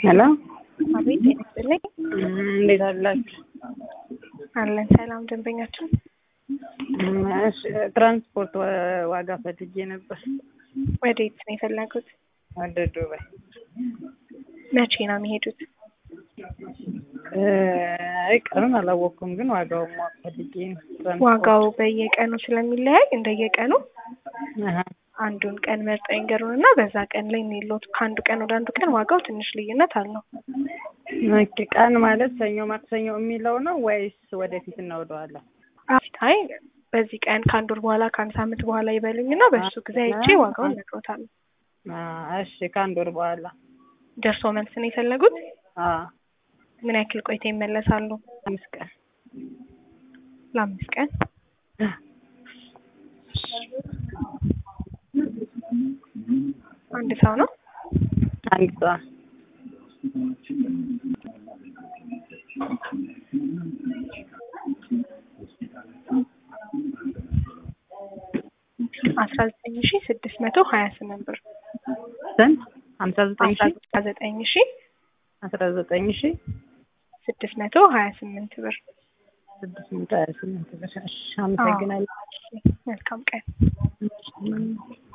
ሄሎ አቤት ጤና ይስጥልኝ። እንዴት አላችሁ? አለን ሰላም ደንበኛችን እሺ፣ ትራንስፖርት ዋ- ዋጋ ፈልጌ ነበር ወዴት ነው የፈለጉት? ወደ ዱባይ። መቼ ነው የሚሄዱት? እ፣ አይ ቀኑን አላወቅኩም፣ ግን ዋጋውን ማወቅ ፈልጌ ነው። ትራንስፖርት። ዋጋው በየቀኑ ስለሚለያይ እንደየቀኑ አሀ። አንዱን ቀን መርጠው ይንገሩን እና በዛ ቀን ላይ የሚሎት ከአንዱ ቀን ወደ አንዱ ቀን ዋጋው ትንሽ ልዩነት አለው። ኦኬ፣ ቀን ማለት ሰኞ ማክሰኞ የሚለው ነው ወይስ ወደፊት እናወደዋለን? አይ በዚህ ቀን ከአንድ ወር በኋላ ከአንድ ሳምንት በኋላ ይበሉኝ እና በእሱ ጊዜ አይቼ ዋጋውን እነግሮታለሁ። እሺ፣ ከአንድ ወር በኋላ ደርሶ መልስ ነው የፈለጉት? አ ምን ያክል ቆይታ ይመለሳሉ? አምስት ቀን ለአምስት ቀን አንድ ሰው ነው። አንድ ሰው አስራ ዘጠኝ ሺ ስድስት መቶ ሀያ ስምንት ብር ስንት? ሀምሳ ዘጠኝ ሺ አስራ ዘጠኝ ሺ አስራ ዘጠኝ ሺ ስድስት መቶ ሀያ ስምንት ብር። ስድስት መቶ ሀያ ስምንት ብር። እሺ፣ አመሰግናለሁ። መልካም ቀን።